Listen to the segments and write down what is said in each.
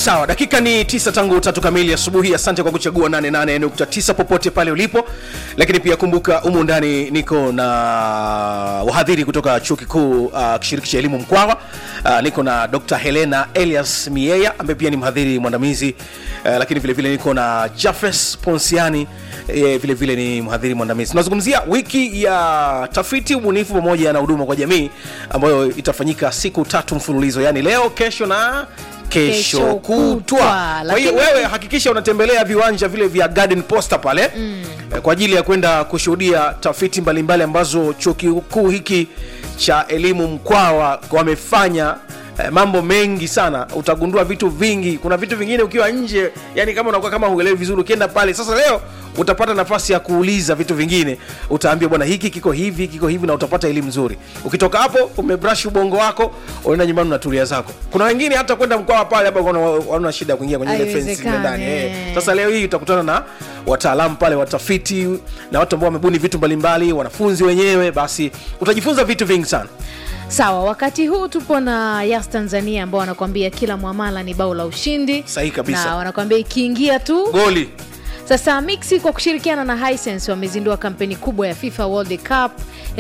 sawa dakika ni tisa tangu tatu kamili asubuhi asante kwa kuchagua 88.9 popote pale ulipo lakini pia kumbuka humu ndani niko na wahadhiri kutoka chuo kikuu uh, kishiriki cha elimu mkwawa uh, niko na dr helena elias mieya ambaye pia ni mhadhiri mwandamizi uh, lakini vile vile niko na jafes ponsiani eh, vile vile ni mhadhiri mwandamizi tunazungumzia wiki ya tafiti ubunifu pamoja na huduma kwa jamii ambayo itafanyika siku tatu mfululizo yani leo kesho na kesho Kesho kutwa kutwa. kwa hiyo Lakini- wewe hakikisha unatembelea viwanja vile vya garden poster pale mm. kwa ajili ya kwenda kushuhudia tafiti mbalimbali ambazo chuo kikuu hiki cha elimu mkwawa wamefanya eh, mambo mengi sana utagundua vitu vingi kuna vitu vingine ukiwa nje yani kama unakuwa kama huelewi vizuri ukienda pale sasa leo utapata nafasi ya kuuliza vitu vingine utaambia bwana hiki kiko hivi kiko hivi na utapata elimu nzuri ukitoka hapo umebrush ubongo wako unaenda nyumbani unatulia zako kuna wengine hata kwenda mkwawa pale hapa wana shida ya kuingia kwenye ile fence ile Haiwezekani, ndani eh. eh. sasa leo hii utakutana na wataalamu pale watafiti na watu ambao wamebuni vitu mbalimbali wanafunzi wenyewe basi utajifunza vitu vingi sana sawa wakati huu tupo na yas tanzania ambao wanakuambia kila mwamala ni bao la ushindi Sahihi kabisa. na wanakuambia ikiingia tu goli sasa mixi kwa kushirikiana na hisense wamezindua kampeni kubwa ya fifa world cup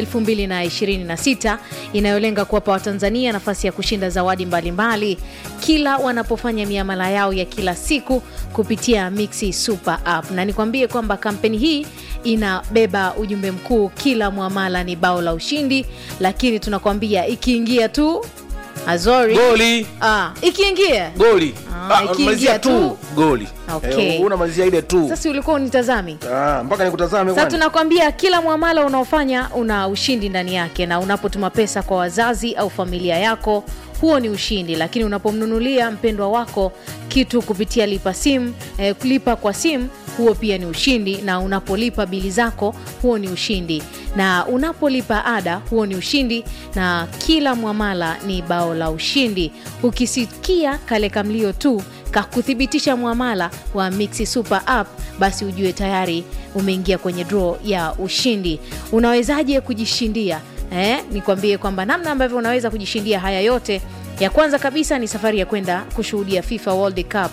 2026 inayolenga kuwapa watanzania nafasi ya kushinda zawadi mbalimbali kila wanapofanya miamala yao ya kila siku kupitia mixi super app na nikwambie kwamba kampeni hii inabeba ujumbe mkuu kila mwamala ni bao la ushindi lakini tunakwambia ikiingia tu azori goli ah, ikiingia goli Ah, Ah, ikiingia malizia tu. tu goli Okay. Eh, unamalizia ile tu sasa ulikuwa unitazami Ah, mpaka nikutazame sasa kwani? tunakwambia kila mwamala unaofanya una ushindi ndani yake na unapotuma pesa kwa wazazi au familia yako huo ni ushindi lakini unapomnunulia mpendwa wako kitu kupitia lipa sim eh, lipa kwa sim huo pia ni ushindi na unapolipa bili zako huo ni ushindi na unapolipa ada huo ni ushindi na kila mwamala ni bao la ushindi ukisikia kale kamlio tu kakuthibitisha mwamala wa mixi super app basi ujue tayari umeingia kwenye draw ya ushindi unawezaje kujishindia eh, nikwambie kwamba namna ambavyo unaweza kujishindia haya yote ya kwanza kabisa ni safari ya kwenda kushuhudia fifa world cup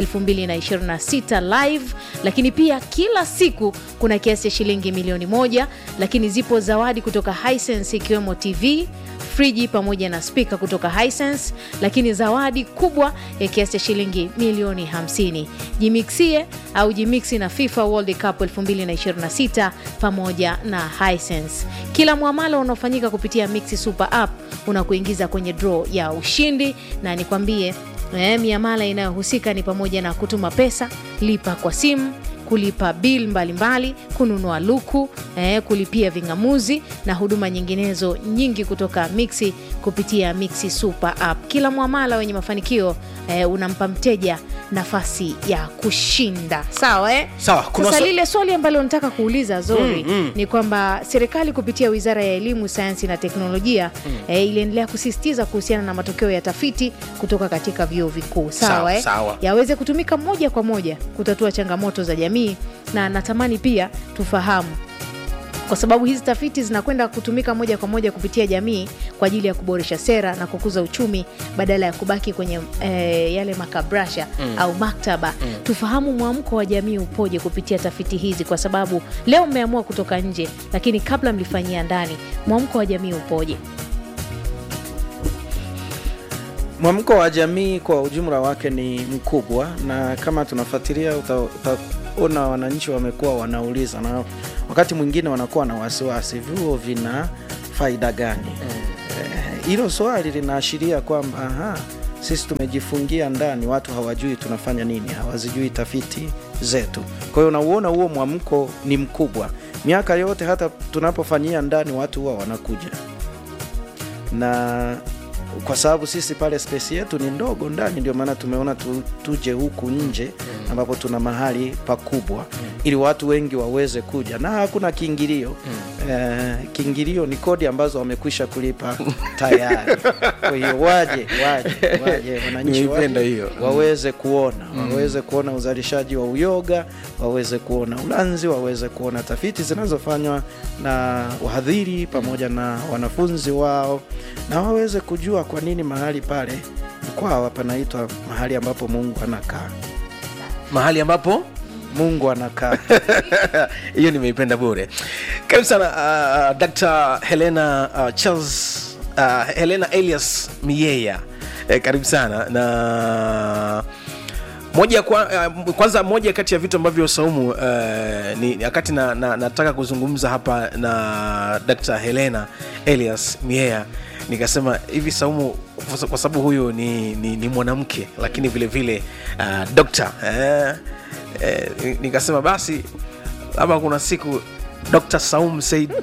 2026 live lakini pia kila siku kuna kiasi cha shilingi milioni moja lakini zipo zawadi kutoka hisense ikiwemo tv friji pamoja na spika kutoka hisense lakini zawadi kubwa ya kiasi cha shilingi milioni 50 jimiksie au jimiksi na fifa world cup 2026 pamoja na hisense kila mwamala unaofanyika kupitia mixi super app unakuingiza kwenye draw ya ushindi na nikwambie eh, miamala inayohusika ni pamoja na kutuma pesa lipa kwa simu kulipa bil mbalimbali kununua luku eh, kulipia ving'amuzi na huduma nyinginezo nyingi kutoka mixi kupitia mixi super app kila mwamala wenye mafanikio eh, unampa mteja nafasi ya kushinda sawa eh? Sawa, kuna sasa swa- lile swali ambalo nataka kuuliza zori mm, mm. ni kwamba serikali kupitia wizara ya elimu sayansi na teknolojia mm. eh, iliendelea kusisitiza kuhusiana na matokeo ya tafiti kutoka katika vyuo vikuu sawa, Sawa, eh? sawa. yaweze kutumika moja kwa moja kutatua changamoto za jamii na natamani pia tufahamu kwa sababu hizi tafiti zinakwenda kutumika moja kwa moja kupitia jamii kwa ajili ya kuboresha sera na kukuza uchumi badala ya kubaki kwenye eh, yale makabrasha mm. au maktaba mm. tufahamu mwamko wa jamii upoje kupitia tafiti hizi kwa sababu leo mmeamua kutoka nje lakini kabla mlifanyia ndani mwamko wa jamii upoje Mwamko wa jamii kwa ujumla wake ni mkubwa, na kama tunafuatilia uta- utaona wananchi wamekuwa wanauliza, na wakati mwingine wanakuwa na wasiwasi, vyuo vina faida gani? Eh, Hilo swali linaashiria kwamba aha, sisi tumejifungia ndani, watu hawajui tunafanya nini, hawazijui tafiti zetu. Kwa hiyo unauona huo mwamko ni mkubwa. Miaka yote hata tunapofanyia ndani, watu huwa wanakuja na kwa sababu sisi pale space yetu ni ndogo ndani, ndio maana tumeona tu, tuje huku nje ambapo tuna mahali pakubwa ili watu wengi waweze kuja na hakuna kiingilio. Eh, kiingilio ni kodi ambazo wamekwisha kulipa tayari. Kwa hiyo waje waje waje wananchi Nimeipenda waje, hiyo. waweze kuona waweze kuona uzalishaji wa uyoga, waweze kuona ulanzi, waweze kuona tafiti zinazofanywa na wahadhiri pamoja na wanafunzi wao, na waweze kujua kwa nini mahali pale Mkwawa panaitwa mahali ambapo Mungu anakaa. mahali ambapo Mungu anakaa. hiyo nimeipenda bure karibu sana uh, dr helena uh, charles uh, helena elias miyeya eh, karibu sana na moja kwa, uh, kwanza moja kati ya vitu ambavyo saumu uh, ni wakati na, na, nataka kuzungumza hapa na dr helena elias miea nikasema hivi saumu kwa- kwa sababu huyu ni, ni, ni mwanamke lakini vile vile uh, dokta eh, eh, nikasema basi labda kuna siku dr saum said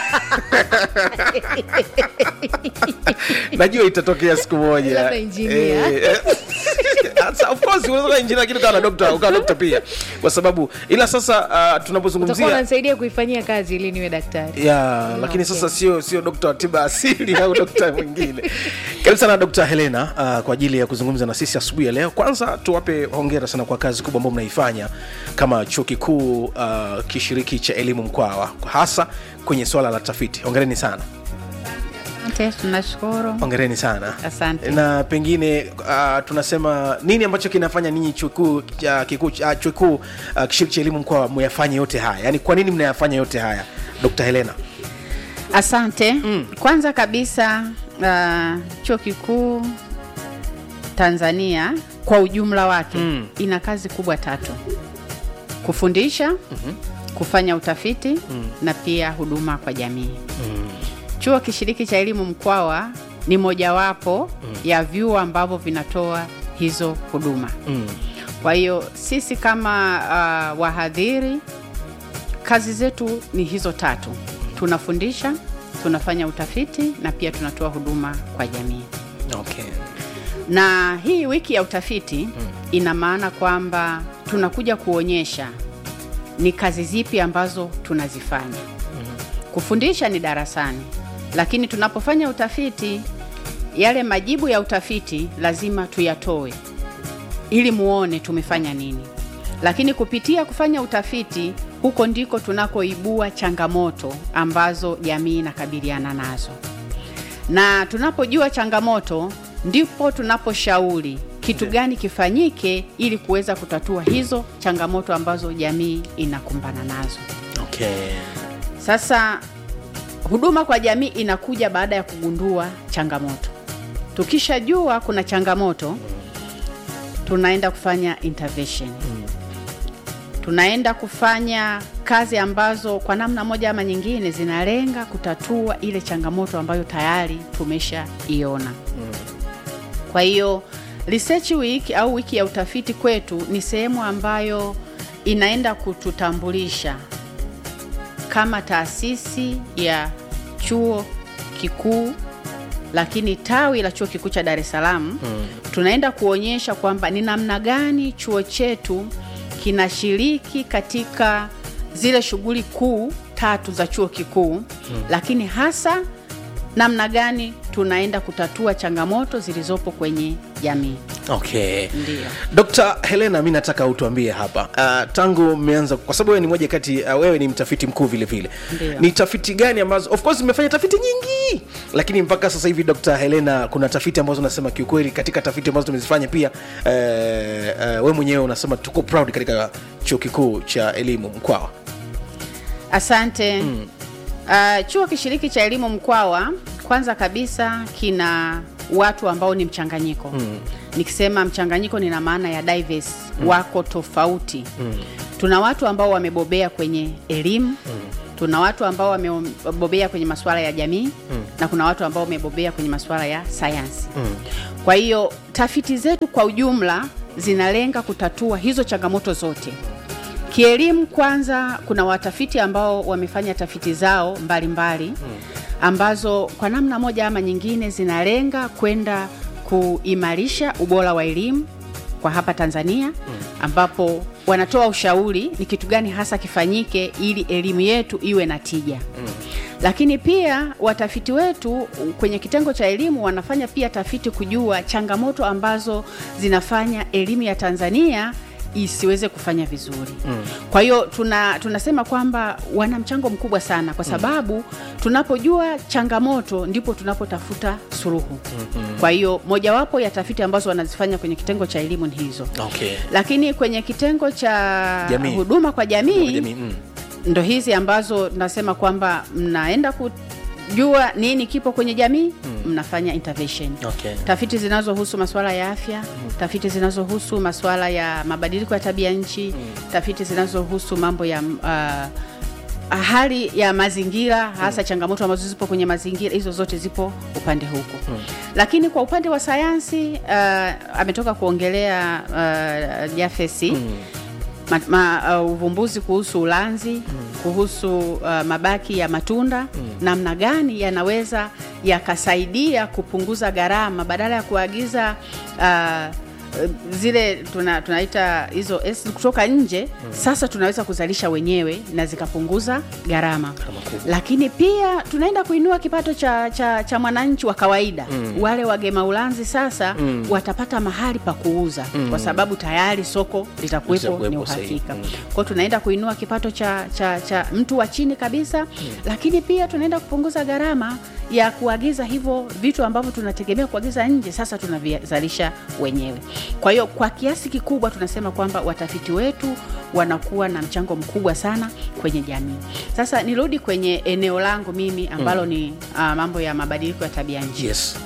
najua itatokea siku moja Labda engineer. Eh, eh, Sasa, of course unaweza kuwa engineer lakini ukawa na dokta ukawa dokta pia kwa sababu ila sasa uh, utakuwa tunapozungumzia unanisaidia kuifanyia kazi ili niwe daktari ya lakini okay. sasa sio sio dokta wa tiba asili au dokta mwingine karibu sana dokta helena uh, kwa ajili ya kuzungumza na sisi asubuhi ya leo kwanza tuwape hongera sana kwa kazi kubwa ambayo mnaifanya kama chuo kikuu uh, kishiriki cha elimu mkwawa hasa kwenye swala la tafiti hongereni sana Asante, tunashukuru. hongereni sana Asante. na pengine uh, tunasema nini ambacho kinafanya ninyi chuo kikuu cha- kikuu cha- chuo kikuu uh, kishiriki cha elimu mkwawa muyafanye yote haya yaani kwa nini mnayafanya yote haya dr helena Asante. Kwanza kabisa uh, chuo kikuu Tanzania kwa ujumla wake Mm. ina kazi kubwa tatu: kufundisha, kufanya utafiti na pia huduma kwa jamii. Chuo kishiriki cha elimu Mkwawa ni mojawapo ya vyuo ambavyo vinatoa hizo huduma. mm. Kwa hiyo sisi kama uh, wahadhiri kazi zetu ni hizo tatu: tunafundisha, tunafanya utafiti na pia tunatoa huduma kwa jamii. okay. Na hii wiki ya utafiti ina maana kwamba tunakuja kuonyesha ni kazi zipi ambazo tunazifanya. Kufundisha ni darasani, lakini tunapofanya utafiti, yale majibu ya utafiti lazima tuyatoe ili muone tumefanya nini. Lakini kupitia kufanya utafiti, huko ndiko tunakoibua changamoto ambazo jamii inakabiliana nazo na tunapojua changamoto ndipo tunaposhauri kitu gani kifanyike ili kuweza kutatua hizo changamoto ambazo jamii inakumbana nazo. Okay. Sasa huduma kwa jamii inakuja baada ya kugundua changamoto. Tukishajua kuna changamoto, tunaenda kufanya intervention. Tunaenda kufanya kazi ambazo kwa namna moja ama nyingine zinalenga kutatua ile changamoto ambayo tayari tumeshaiona. Kwa hiyo research week au wiki ya utafiti kwetu ni sehemu ambayo inaenda kututambulisha kama taasisi ya chuo kikuu lakini tawi la chuo kikuu cha Dar es Salaam tunaenda kuonyesha kwamba ni namna gani chuo chetu kinashiriki katika zile shughuli kuu tatu za chuo kikuu lakini hasa namna gani tunaenda kutatua changamoto zilizopo kwenye jamii. Okay. Ndio. Dr. Helena, mi nataka utuambie hapa uh, tangu mmeanza, kwa sababu wewe ni moja kati uh, wewe ni mtafiti mkuu vile vile, Ndio. ni tafiti gani ambazo, of course mmefanya tafiti nyingi, lakini mpaka sasa hivi Dr. Helena, kuna tafiti ambazo unasema kiukweli, katika tafiti ambazo tumezifanya pia uh, uh, we mwenyewe unasema tuko proud katika chuo kikuu cha elimu Mkwawa. Asante. Uh, chuo kishiriki cha elimu Mkwawa kwanza kabisa kina watu ambao ni mchanganyiko. Nikisema mchanganyiko nina maana ya diverse, wako tofauti. Tuna watu ambao wamebobea kwenye elimu, tuna watu ambao wamebobea kwenye masuala ya jamii na kuna watu ambao wamebobea kwenye masuala ya sayansi. Kwa hiyo tafiti zetu kwa ujumla zinalenga kutatua hizo changamoto zote. Kielimu kwanza, kuna watafiti ambao wamefanya tafiti zao mbalimbali ambazo kwa namna moja ama nyingine zinalenga kwenda kuimarisha ubora wa elimu kwa hapa Tanzania, ambapo wanatoa ushauri ni kitu gani hasa kifanyike ili elimu yetu iwe na tija. Lakini pia watafiti wetu kwenye kitengo cha elimu wanafanya pia tafiti kujua changamoto ambazo zinafanya elimu ya Tanzania isiweze kufanya vizuri mm. kwa hiyo tuna, tunasema kwamba wana mchango mkubwa sana kwa sababu tunapojua changamoto ndipo tunapotafuta suluhu mm-hmm. kwa hiyo mojawapo ya tafiti ambazo wanazifanya kwenye kitengo cha elimu ni hizo okay. lakini kwenye kitengo cha Jamii. huduma kwa jamii, Jamii, mm. ndo hizi ambazo nasema kwamba mnaenda kujua nini kipo kwenye jamii mm. mnafanya intervention Okay. tafiti zinazohusu masuala ya afya mm. tafiti zinazohusu masuala ya mabadiliko ya tabia nchi mm. tafiti zinazohusu mambo ya uh, hali ya mazingira hasa mm. changamoto ambazo zipo kwenye mazingira hizo zote zipo upande huko mm. lakini kwa upande wa sayansi uh, ametoka kuongelea uh, jafesi mm ma, ma, uh, uvumbuzi kuhusu ulanzi mm. kuhusu uh, mabaki ya matunda mm. namna gani yanaweza yakasaidia kupunguza gharama badala ya kuagiza uh, zile tuna, tunaita hizo acid kutoka nje mm. sasa tunaweza kuzalisha wenyewe na zikapunguza gharama lakini pia tunaenda kuinua kipato cha, cha, cha mwananchi wa kawaida mm. wale wagema ulanzi sasa mm. watapata mahali pa kuuza mm. kwa sababu tayari soko litakuwepo ni Litakuwepo sahihi. uhakika Mm. kwao tunaenda kuinua kipato cha, cha, cha mtu wa chini kabisa mm. lakini pia tunaenda kupunguza gharama ya kuagiza hivyo vitu ambavyo tunategemea kuagiza nje sasa tunavizalisha wenyewe kwa hiyo kwa kiasi kikubwa tunasema kwamba watafiti wetu wanakuwa na mchango mkubwa sana kwenye jamii sasa nirudi kwenye eneo langu mimi ambalo mm. ni uh, mambo ya mabadiliko ya tabia nchi yes.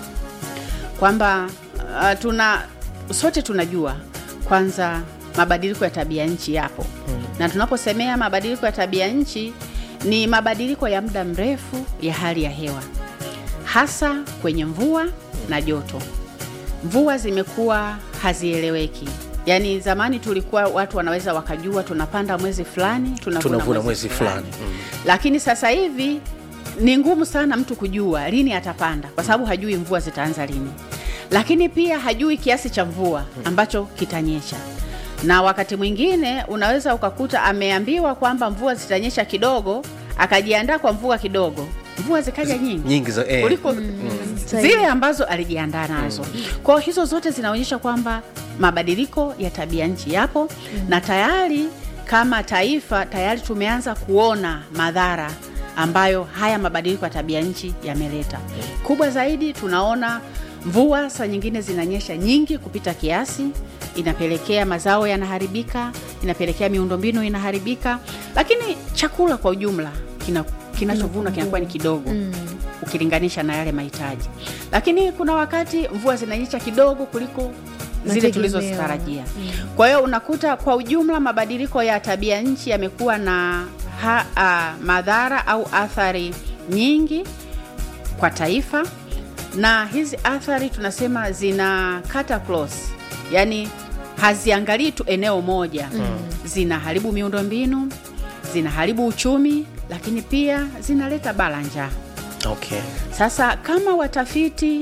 kwamba uh, tuna sote tunajua kwanza mabadiliko ya tabia nchi yapo hmm. na tunaposemea mabadiliko ya tabia nchi ni mabadiliko ya muda mrefu ya hali ya hewa hasa kwenye mvua na joto mvua zimekuwa hazieleweki yaani zamani tulikuwa watu wanaweza wakajua tunapanda mwezi fulani tunavuna, tunavuna mwezi fulani mm. lakini sasa hivi ni ngumu sana mtu kujua lini atapanda kwa sababu hajui mvua zitaanza lini lakini pia hajui kiasi cha mvua ambacho kitanyesha na wakati mwingine unaweza ukakuta ameambiwa kwamba mvua zitanyesha kidogo akajiandaa kwa mvua kidogo mvua zikaja nyingi nyingi za eh. kuliko zile ambazo alijiandaa nazo kwao hizo zote zinaonyesha kwamba mabadiliko ya tabia nchi yapo na tayari kama taifa tayari tumeanza kuona madhara ambayo haya mabadiliko ya tabia nchi yameleta kubwa zaidi tunaona mvua saa nyingine zinanyesha nyingi kupita kiasi inapelekea mazao yanaharibika inapelekea miundombinu inaharibika lakini chakula kwa ujumla kina kinachovunwa kinakuwa ni kidogo mm. ukilinganisha na yale mahitaji lakini kuna wakati mvua zinanyesha kidogo kuliko zile Mategemeo. tulizozitarajia kwa hiyo unakuta kwa ujumla mabadiliko ya tabia nchi yamekuwa na ha, a, madhara au athari nyingi kwa taifa na hizi athari tunasema zina cut close yani haziangalii tu eneo moja mm. zinaharibu miundombinu zinaharibu uchumi lakini pia zinaleta bala njaa okay. sasa kama watafiti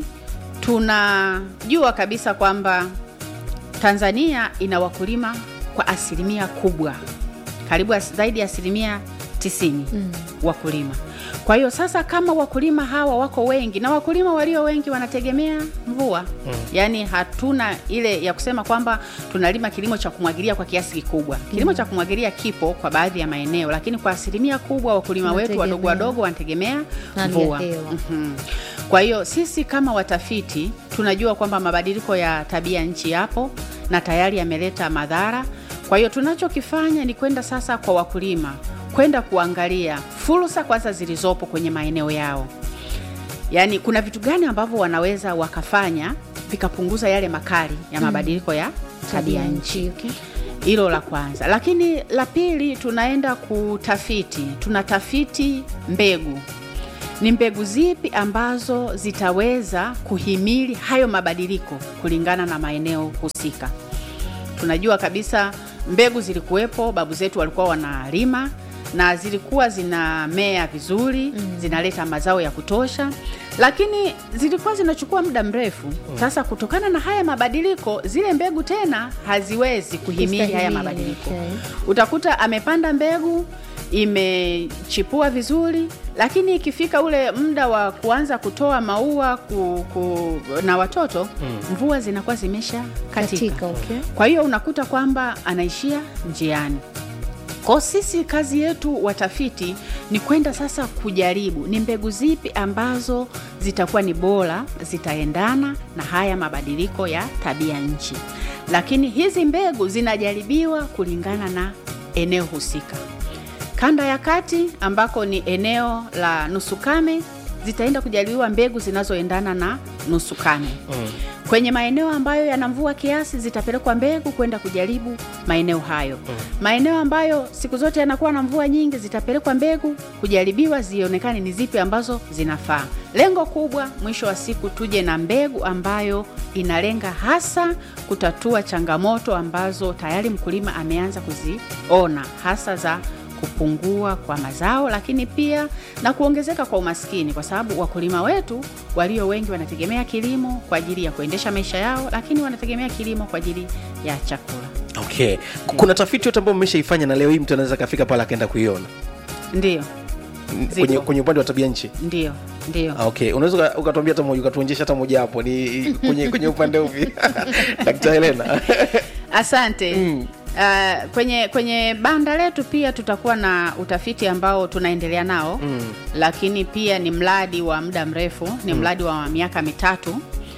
tunajua kabisa kwamba tanzania ina wakulima kwa asilimia kubwa karibu as, zaidi ya asilimia 90 mm. wakulima kwa hiyo sasa kama wakulima hawa wako wengi na wakulima walio wengi wanategemea mvua mm. yaani hatuna ile ya kusema kwamba tunalima kilimo cha kumwagilia kwa kiasi kikubwa kilimo mm. cha kumwagilia kipo kwa baadhi ya maeneo lakini kwa asilimia kubwa wakulima wetu wadogo Wanategemea. wadogo wanategemea Hali ya mvua hewa. Mhm. Kwa hiyo sisi kama watafiti tunajua kwamba mabadiliko ya tabia nchi yapo na tayari yameleta madhara. Kwa hiyo tunachokifanya ni kwenda sasa kwa wakulima, kwenda kuangalia fursa kwanza zilizopo kwenye maeneo yao, yaani kuna vitu gani ambavyo wanaweza wakafanya vikapunguza yale makali ya mabadiliko ya tabia nchi okay. hilo la kwanza lakini la pili tunaenda kutafiti tunatafiti mbegu ni mbegu zipi ambazo zitaweza kuhimili hayo mabadiliko kulingana na maeneo husika tunajua kabisa mbegu zilikuwepo babu zetu walikuwa wanalima na zilikuwa zinamea vizuri mm. zinaleta mazao ya kutosha lakini zilikuwa zinachukua muda mrefu sasa kutokana na haya mabadiliko zile mbegu tena haziwezi kuhimili haya Kustahimili, mabadiliko okay. utakuta amepanda mbegu imechipua vizuri, lakini ikifika ule muda wa kuanza kutoa maua ku, ku, na watoto mvua zinakuwa zimesha katika, Katika, okay. kwa hiyo unakuta kwamba anaishia njiani. Kwa sisi kazi yetu watafiti ni kwenda sasa kujaribu ni mbegu zipi ambazo zitakuwa ni bora, zitaendana na haya mabadiliko ya tabia nchi. Lakini hizi mbegu zinajaribiwa kulingana na eneo husika. Kanda ya kati ambako ni eneo la nusu kame zitaenda kujaribiwa mbegu zinazoendana na nusu kame. Kwenye maeneo ambayo yana mvua kiasi zitapelekwa mbegu kwenda kujaribu maeneo hayo. Maeneo ambayo siku zote yanakuwa na mvua nyingi zitapelekwa mbegu kujaribiwa zionekane ni zipi ambazo zinafaa. Lengo kubwa mwisho wa siku tuje na mbegu ambayo inalenga hasa kutatua changamoto ambazo tayari mkulima ameanza kuziona hasa za kupungua kwa mazao, lakini pia na kuongezeka kwa umaskini, kwa sababu wakulima wetu walio wengi wanategemea kilimo kwa ajili ya kuendesha maisha yao, lakini wanategemea kilimo kwa ajili ya chakula. okay kuna tafiti yote ambayo mmeshaifanya na leo hii mtu anaweza akafika pale akaenda kuiona Ndio, N- Ziko. kwenye, kwenye upande wa tabia nchi ndio, ndio. Ah, okay unaweza uka- ukatuambia hata moja ukatuonyesha hata moja hapo ni kwenye kwenye upande upi Dkt. Helena Asante. Mm. Uh, kwenye kwenye banda letu pia tutakuwa na utafiti ambao tunaendelea nao Mm. lakini pia ni mradi wa muda mrefu, ni mradi wa miaka mitatu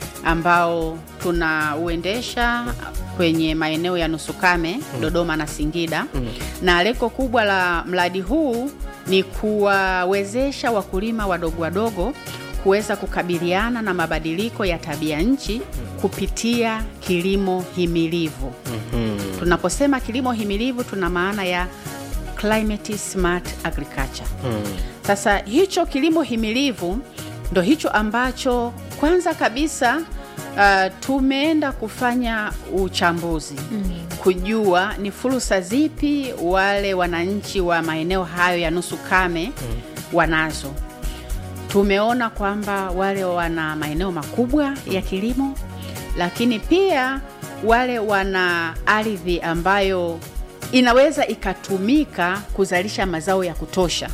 ambao tunauendesha kwenye maeneo ya nusu kame Dodoma na Singida na lengo kubwa la mradi huu ni kuwawezesha wakulima wadogo wadogo kuweza kukabiliana na mabadiliko ya tabia nchi kupitia kilimo himilivu. Tunaposema kilimo himilivu tuna maana ya climate smart agriculture. Sasa hicho kilimo himilivu ndo hicho ambacho kwanza kabisa uh, tumeenda kufanya uchambuzi kujua ni fursa zipi wale wananchi wa maeneo hayo ya nusu kame wanazo. Tumeona kwamba wale wana maeneo makubwa ya kilimo, lakini pia wale wana ardhi ambayo inaweza ikatumika kuzalisha mazao ya kutosha,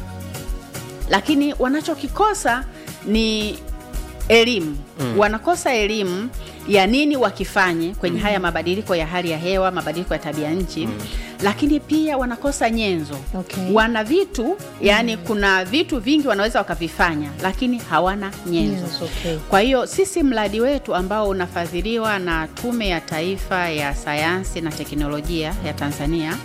lakini wanachokikosa ni elimu mm. Wanakosa elimu ya nini wakifanye kwenye haya mabadiliko ya hali ya hewa, mabadiliko ya tabia nchi mm. Lakini pia wanakosa nyenzo Okay. wana vitu yani, kuna vitu vingi wanaweza wakavifanya, lakini hawana nyenzo Yes, okay. kwa hiyo sisi mradi wetu ambao unafadhiliwa na Tume ya Taifa ya Sayansi na Teknolojia ya Tanzania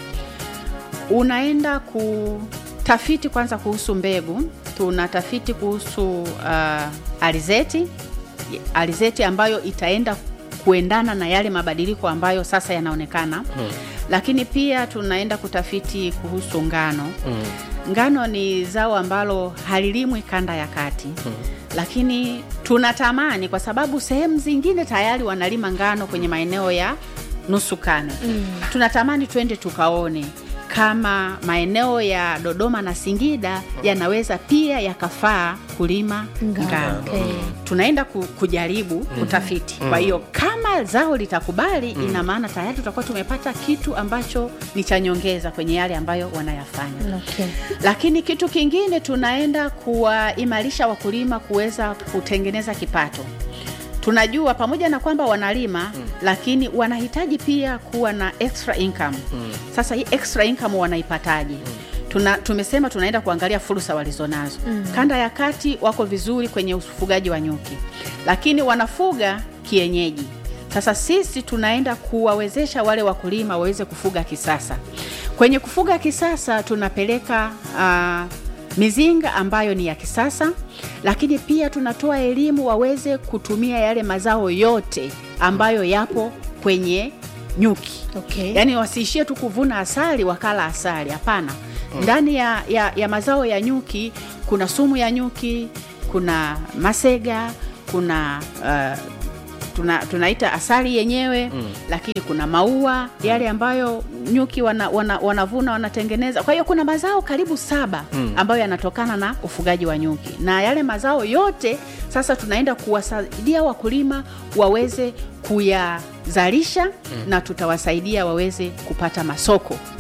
unaenda kutafiti kwanza kuhusu mbegu. Tunatafiti kuhusu uh, alizeti alizeti ambayo itaenda kuendana na yale mabadiliko ambayo sasa yanaonekana hmm. Lakini pia tunaenda kutafiti kuhusu ngano hmm. Ngano ni zao ambalo halilimwi kanda ya kati hmm. Lakini tunatamani kwa sababu sehemu zingine tayari wanalima ngano kwenye maeneo ya nusu kame mm. Tunatamani twende tukaone kama maeneo ya Dodoma na Singida yanaweza pia yakafaa kulima ngano. Okay. Tunaenda ku, kujaribu kutafiti. Kwa hiyo kama zao litakubali, ina maana tayari tutakuwa tumepata kitu ambacho ni cha nyongeza kwenye yale ambayo wanayafanya. Okay. Lakini kitu kingine tunaenda kuwaimarisha wakulima kuweza kutengeneza kipato. Tunajua pamoja na kwamba wanalima mm. lakini wanahitaji pia kuwa na extra income mm. Sasa hii extra income wanaipataje? mm. Tuna, tumesema tunaenda kuangalia fursa walizonazo mm. Kanda ya kati wako vizuri kwenye ufugaji wa nyuki, lakini wanafuga kienyeji. Sasa sisi tunaenda kuwawezesha wale wakulima waweze kufuga kisasa. Kwenye kufuga kisasa tunapeleka uh, mizinga ambayo ni ya kisasa, lakini pia tunatoa elimu waweze kutumia yale mazao yote ambayo yapo kwenye nyuki. Okay. Yaani wasiishie tu kuvuna asali wakala asali, hapana. Ndani ya, ya, ya mazao ya nyuki kuna sumu ya nyuki, kuna masega, kuna uh, tuna, tunaita asali yenyewe mm. Lakini kuna maua yale ambayo nyuki wana, wana, wanavuna wanatengeneza. Kwa hiyo kuna mazao karibu saba mm. ambayo yanatokana na ufugaji wa nyuki, na yale mazao yote sasa tunaenda kuwasaidia wakulima waweze kuyazalisha mm. na tutawasaidia waweze kupata masoko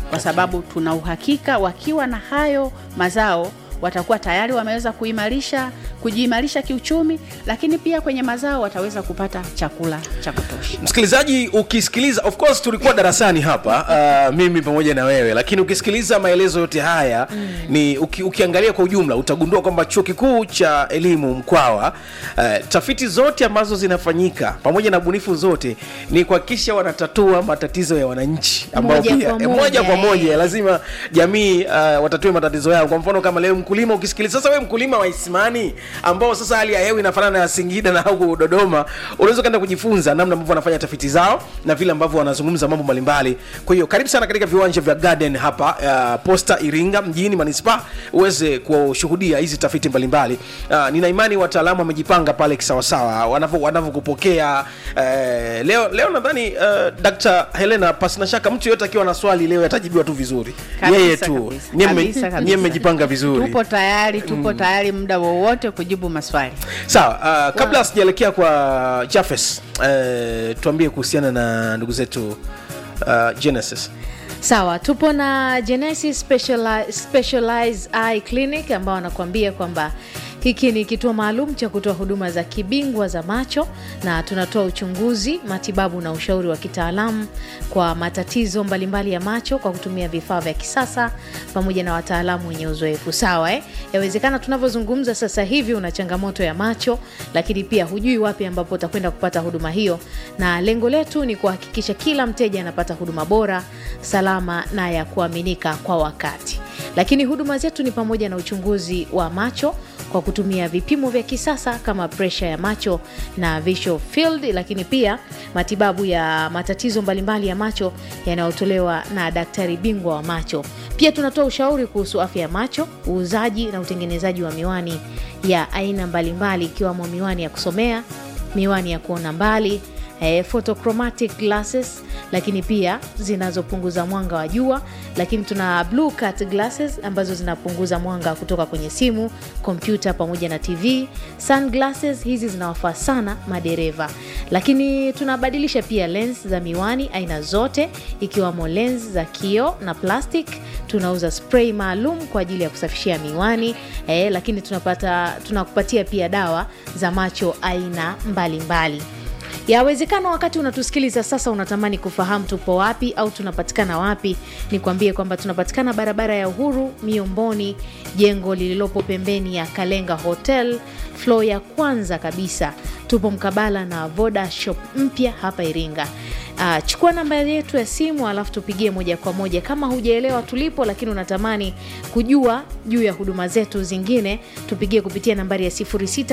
kwa sababu tuna uhakika wakiwa na hayo mazao watakuwa tayari wameweza kuimarisha kujiimarisha kiuchumi, lakini pia kwenye mazao wataweza kupata chakula cha kutosha. msikilizaji ukisikiliza of course tulikuwa darasani hapa uh, mimi pamoja na wewe lakini ukisikiliza maelezo yote haya mm. ni uki, ukiangalia kwa ujumla utagundua kwamba chuo kikuu cha elimu mkwawa uh, tafiti zote ambazo zinafanyika pamoja na bunifu zote ni kuhakikisha wanatatua matatizo ya wananchi ambao Moja pia kwa eh, moja, moja kwa eh. moja lazima jamii uh, watatue matatizo yao kwa mfano kama leo mkulima ukisikiliza sasa wewe mkulima wa isimani ambao sasa hali ya hewa inafanana na singida na huku dodoma unaweza ukaenda kujifunza namna ambavyo wanafanya tafiti zao na vile ambavyo wanazungumza mambo mbalimbali kwa hiyo karibu sana katika viwanja vya garden hapa uh, posta iringa mjini manispa uweze kushuhudia hizi tafiti mbalimbali uh, nina imani wataalamu wamejipanga pale kisawasawa wanavyo- wanavyokupokea uh, leo leo nadhani uh, dr helena pasina shaka mtu yoyote akiwa na swali leo atajibiwa tu vizuri Kabisa, yeye tu kabisa, Nyie mme- kabisa, kabisa. nyie mmejipanga vizuri Tupo tayari, tupo tayari muda wowote kujibu maswali. sawa uh, kabla sijaelekea kwa jafes uh, tuambie kuhusiana na ndugu zetu uh, genesis sawa tupo na genesis Speciali- specialized eye clinic ambao wanakuambia kwamba hiki ni kituo maalum cha kutoa huduma za kibingwa za macho na tunatoa uchunguzi matibabu na ushauri wa kitaalamu kwa matatizo mbalimbali ya macho kwa kutumia vifaa vya kisasa pamoja na wataalamu wenye uzoefu sawa eh? yawezekana tunavyozungumza sasa hivi una changamoto ya macho lakini pia hujui wapi ambapo utakwenda kupata huduma hiyo na lengo letu ni kuhakikisha kila mteja anapata huduma bora salama na ya kuaminika kwa wakati lakini huduma zetu ni pamoja na uchunguzi wa macho kwa kutumia vipimo vya kisasa kama presha ya macho na visual field lakini pia matibabu ya matatizo mbalimbali ya macho yanayotolewa na daktari bingwa wa macho pia tunatoa ushauri kuhusu afya ya macho uuzaji na utengenezaji wa miwani ya aina mbalimbali ikiwemo miwani ya kusomea miwani ya kuona mbali eh, photochromatic glasses lakini pia zinazopunguza mwanga wa jua lakini tuna blue cut glasses ambazo zinapunguza mwanga kutoka kwenye simu kompyuta pamoja na tv sunglasses hizi zinawafaa sana madereva lakini tunabadilisha pia lens za miwani aina zote ikiwamo lens za kio na plastic tunauza spray maalum kwa ajili ya kusafishia miwani eh, lakini tunapata tunakupatia pia dawa za macho aina mbalimbali mbali. Yawezekana wakati unatusikiliza sasa unatamani kufahamu tupo wapi au tunapatikana wapi. Nikwambie kwamba tunapatikana barabara ya Uhuru Miomboni, jengo lililopo pembeni ya Kalenga Hotel, flo ya kwanza kabisa. Tupo mkabala na Voda Shop mpya hapa Iringa. Uh, chukua namba yetu ya simu alafu tupigie moja kwa moja kama hujaelewa tulipo, lakini unatamani kujua juu ya huduma zetu zingine, tupigie kupitia nambari ya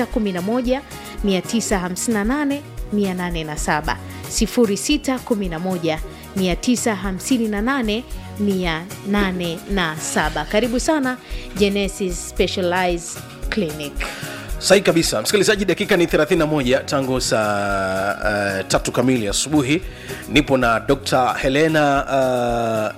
0611 958 807 0611 958 807. Karibu sana Genesis Specialized Clinic. sahi kabisa msikilizaji dakika ni 31 tangu saa uh, tatu kamili asubuhi nipo na dr helena uh,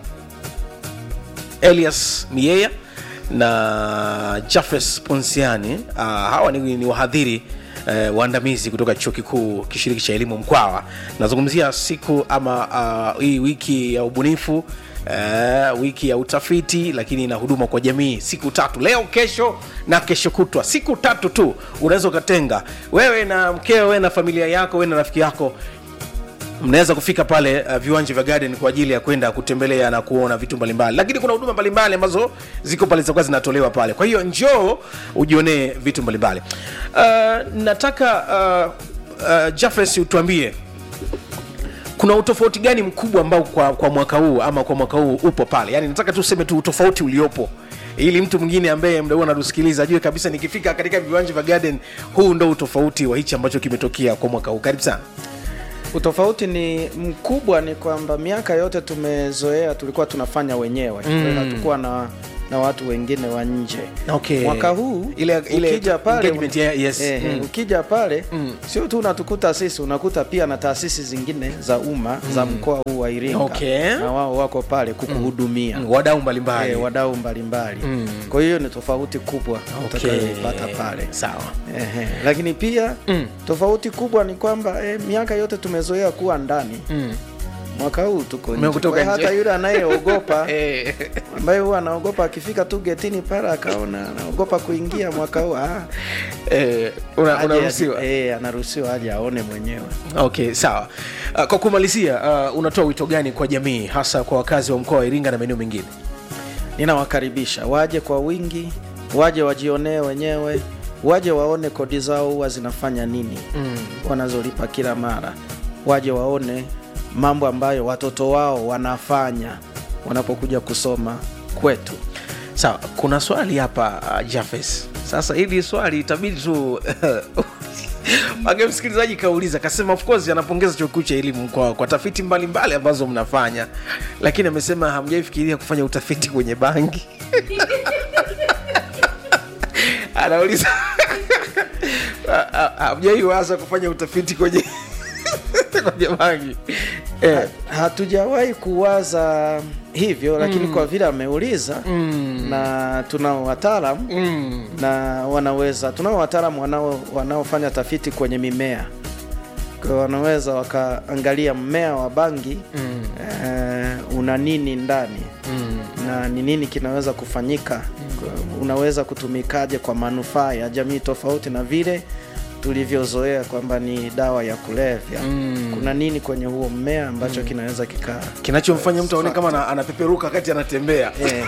elias mieya na jafes ponsiani uh, hawa ni, ni wahadhiri Uh, waandamizi kutoka chuo kikuu kishiriki cha elimu mkwawa nazungumzia siku ama uh, hii wiki ya ubunifu Uh, wiki ya utafiti lakini na huduma kwa jamii siku tatu leo kesho na kesho kutwa siku tatu tu unaweza ukatenga wewe na mkeo wewe na familia yako wewe na rafiki yako mnaweza kufika pale uh, viwanja vya garden kwa ajili ya kwenda kutembelea na kuona vitu mbalimbali lakini kuna huduma mbalimbali ambazo ziko pale zitakuwa zinatolewa pale kwa hiyo njoo ujionee vitu mbalimbali uh, nataka uh, uh, jafes utuambie kuna utofauti gani mkubwa ambao kwa, kwa mwaka huu ama kwa mwaka huu upo pale yani nataka tu useme tu utofauti uliopo ili mtu mwingine ambaye mda huu anatusikiliza ajue kabisa nikifika katika viwanja vya garden huu ndo utofauti wa hichi ambacho kimetokea kwa mwaka huu karibu sana utofauti ni mkubwa ni kwamba miaka yote tumezoea tulikuwa tunafanya wenyewe mm. hatukuwa na na watu wengine wa nje Okay. mwaka huu Ile- ile ukija pale engagement ya- yes. eh, Mm. ukija pale sio tu unatukuta sisi unakuta pia na taasisi zingine za umma za mkoa huu wa Iringa Okay. na wao wako pale kukuhudumia Mm, wadau mbalimbali eh, wadau mbalimbali kwa hiyo ni tofauti kubwa utakayoipata pale sawa Ehe. lakini pia Mm. tofauti kubwa ni kwamba eh, miaka yote tumezoea kuwa ndani mm. mwaka huu tuko nje. Mmekutoka Kwa hiyo nje. hata yule anayeogopa Eh, ambaye huwa anaogopa akifika tu getini pale akaona anaogopa kuingia mwaka huu ah, eh, una- aje- unaruhusiwa eh, anaruhusiwa aje aone mwenyewe. okay sawa uh, kwa kumalizia uh, unatoa wito gani kwa jamii hasa kwa wakazi wa mkoa wa iringa na maeneo mengine Ninawakaribisha waje kwa wingi, waje wajionee wenyewe, waje waone kodi zao huwa zinafanya nini mm. wanazolipa kila mara, waje waone mambo ambayo watoto wao wanafanya wanapokuja kusoma kwetu. sawa kuna swali hapa uh, jafes sasa hili swali itabidi tu age msikilizaji kauliza kasema of course anapongeza chuo kikuu cha elimu kwa, kwa tafiti mbalimbali mbali ambazo mnafanya lakini amesema hamjaifikiria kufanya utafiti kwenye bangi anauliza hamjaiwaza kufanya utafiti kwenye kwenye bangi eh. Ha- hatujawahi kuwaza hivyo lakini kwa vile ameuliza mm. na tunao wataalam Mm. na wanaweza tunao wataalam wanao wanaofanya tafiti kwenye mimea kwa hiyo wanaweza wakaangalia mmea wa bangi Mm. eh, una nini ndani Mm. na ni nini kinaweza kufanyika Kwa- unaweza kutumikaje kwa manufaa ya jamii tofauti na vile tulivyozoea kwamba ni dawa ya kulevya Mm. kuna nini kwenye huo mmea ambacho kinaweza kikaa kinachomfanya mtu aone kama ana- anapeperuka wakati anatembea Ehe.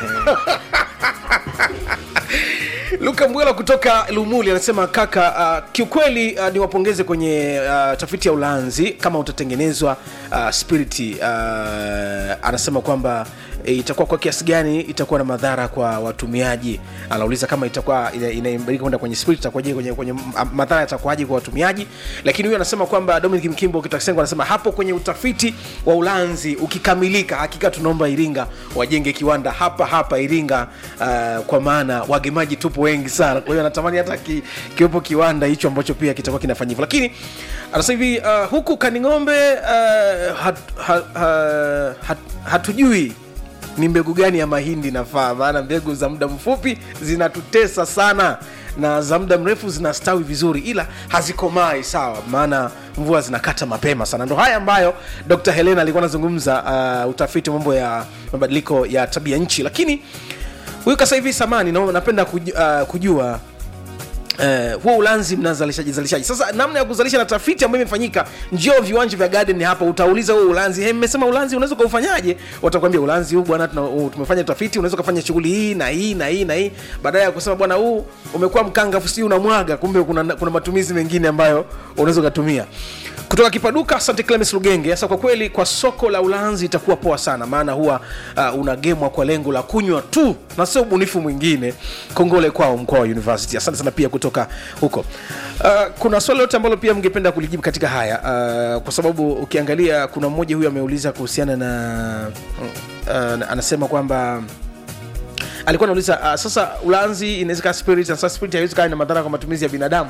luka mbwela kutoka lumuli anasema kaka uh, kiukweli uh, niwapongeze kwenye uh, tafiti ya ulanzi kama utatengenezwa uh, spiriti uh, anasema kwamba e, itakuwa kwa kiasi gani itakuwa na madhara kwa watumiaji anauliza kama itakuwa ina- inaimbarika kwenda kwenye spirit itakuwaje kwenye, kwenye m- madhara yatakuwaje kwa watumiaji lakini huyu anasema kwamba dominic mkimbo kitakisengo anasema hapo kwenye utafiti wa ulanzi ukikamilika hakika tunaomba iringa wajenge kiwanda hapa hapa iringa uh, kwa maana wagemaji tupo wengi sana kwa hiyo anatamani hata ki, kiwepo kiwanda hicho ambacho pia kitakuwa kinafanya hivyo lakini anasema hivi uh, huku kaning'ombe uh, hat, ha, ha, hat, hatujui ni mbegu gani ya mahindi nafaa maana mbegu za muda mfupi zinatutesa sana na za muda mrefu zinastawi vizuri ila hazikomai sawa maana mvua zinakata mapema sana ndo haya ambayo dr helena alikuwa anazungumza uh, utafiti wa mambo ya mabadiliko ya tabia nchi lakini huyu kasa hivi samani na, napenda kujua, uh, kujua Uh, huo ulanzi mnazalishaji zalishaji sasa namna ya kuzalisha na tafiti ambayo imefanyika njio viwanja vya garden hapa utauliza huo ulanzi "Hey, mmesema ulanzi unaweza ukaufanyaje watakwambia ulanzi huu bwana tuna- huu tumefanya utafiti unaweza ukafanya shughuli hii na hii na hii na hii baadaye ya kusema bwana huu umekuwa mkangafu si unamwaga kumbe kuna, kuna matumizi mengine ambayo unaweza ukatumia kutoka kipaduka asante clemes lugenge sasa kwa kweli kwa soko la ulanzi itakuwa poa sana maana huwa uh, unagemwa kwa lengo la kunywa tu na sio ubunifu mwingine kongole kwao mkoa wa university asante sana pia kutoka huko uh, kuna swali lote ambalo pia mngependa kulijibu katika haya uh, kwa sababu ukiangalia kuna mmoja huyu ameuliza kuhusiana na uh, anasema kwamba alikuwa anauliza uh, sasa ulanzi inaweza kaa spirit na sasa spirit haiwezi kaa na madhara kwa matumizi ya binadamu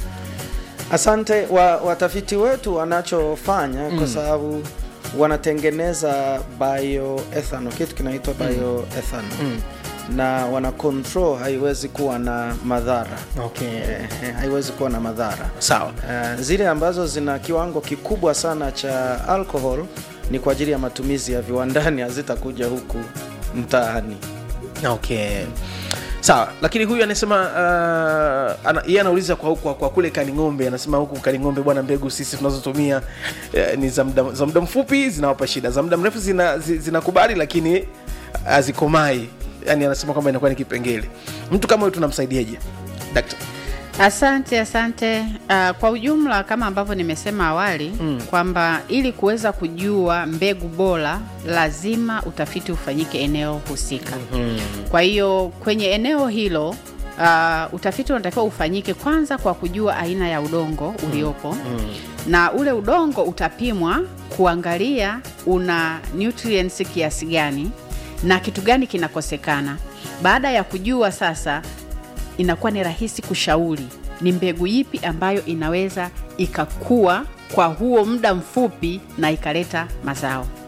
asante wa, watafiti wetu wanachofanya mm. kwa sababu wanatengeneza bioethanol kitu kinaitwa bioethanol mm. na wana control haiwezi kuwa na madhara okay. eh, eh, haiwezi kuwa na madhara sawa uh, zile ambazo zina kiwango kikubwa sana cha alcohol ni kwa ajili ya matumizi ya viwandani hazitakuja huku mtaani okay sawa lakini huyu anasema uh, ana, yeye anauliza kwa, kwa, kwa kule kaning'ombe anasema huku kaning'ombe bwana mbegu sisi tunazotumia uh, ni za muda za muda mfupi zinawapa shida za muda mrefu zinakubali zina zi- zinakubali, lakini hazikomai yani anasema kwamba inakuwa ni kipengele mtu kama huyu tunamsaidiaje Dakta. Asante, asante. Uh, kwa ujumla kama ambavyo nimesema awali mm. kwamba ili kuweza kujua mbegu bora lazima utafiti ufanyike eneo husika. mm Kwa hiyo kwenye eneo hilo uh, utafiti unatakiwa ufanyike kwanza kwa kujua aina ya udongo uliopo mm. na ule udongo utapimwa kuangalia una nutrients kiasi gani na kitu gani kinakosekana. Baada ya kujua sasa inakuwa ni rahisi kushauri ni mbegu ipi ambayo inaweza ikakua kwa huo muda mfupi na ikaleta mazao.